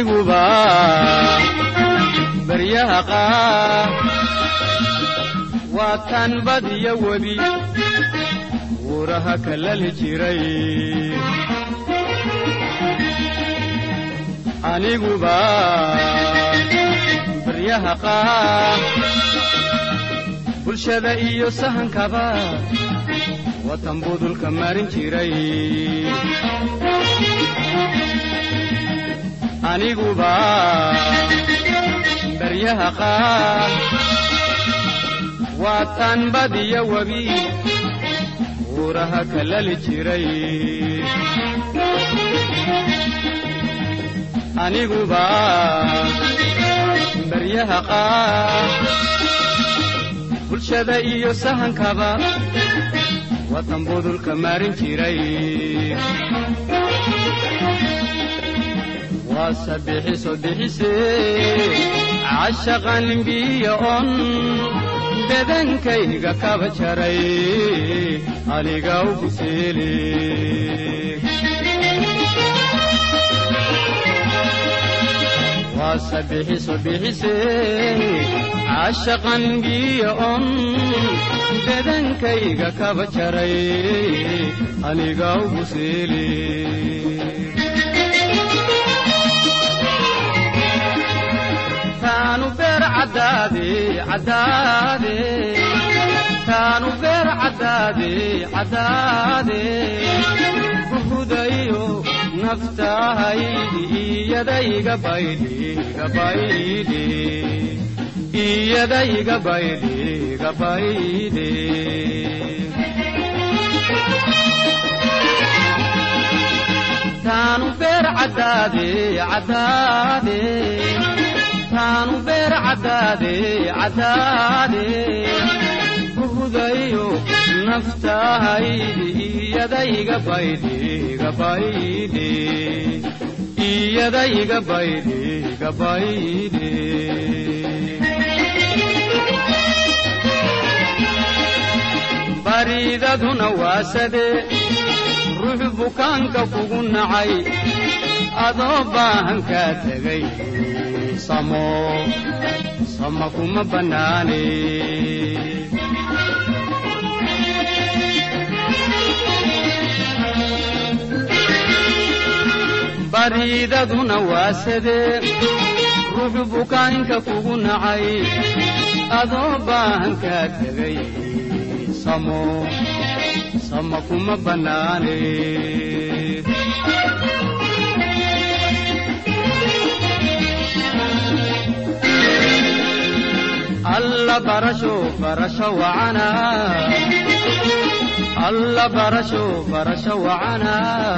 aniguba baryaha qaar waa taan badiyo webi wuuraha kalali jiray aniguba baryaha qaar bulshada iyo sahankaba watan budulka marin jiray aniguba baryaha qaar waa taan badiyo webi wuuraha kalali jiray aniguba baryaha qaar bulshada iyo sahankaba watan budulka marin jiray waa sabixiso bixise cashaqan biyo on bedankayga kaba jaray aniga ugu seele waa sabixiso bixise cashaqan biyo on bedankayga kaba jaray aniga ugu seele taanu beer caddaade caddaade taanu beer caddaade caddaade buhudayo naftahaydi iyadayga baydhi gabaydhi iyadayga baydhi gabaydhi taanu beer caddaade caddaade taanu beer caddaade caddaade buhudayo naftahaydi iyadayga baydhi gabaydhi iyadayga baydhi gabaydhi bariidaduna waasade ruux bukaanka kugu nacay adoo baahan kaa tegay samo sama kuma bannaane bariidaduna waasadee ruux bukaanka kugu nacay adoo baahan kaa tegay samo sama kuma bannaane alla barasho barasho wacana alla barasho barasho wacana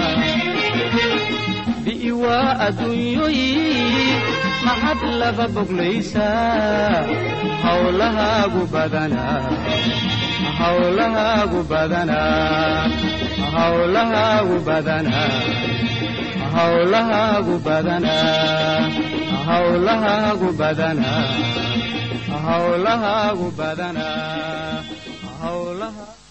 bi'iwaa adduunyoyi maxad laba boglaysaa hawlahaagu badanaa hawlahaagu badanaa hawlahaagu badanaa hawlahaagu badanaa hawlahaagu badanaa hawlahaagu badanaa hawlaha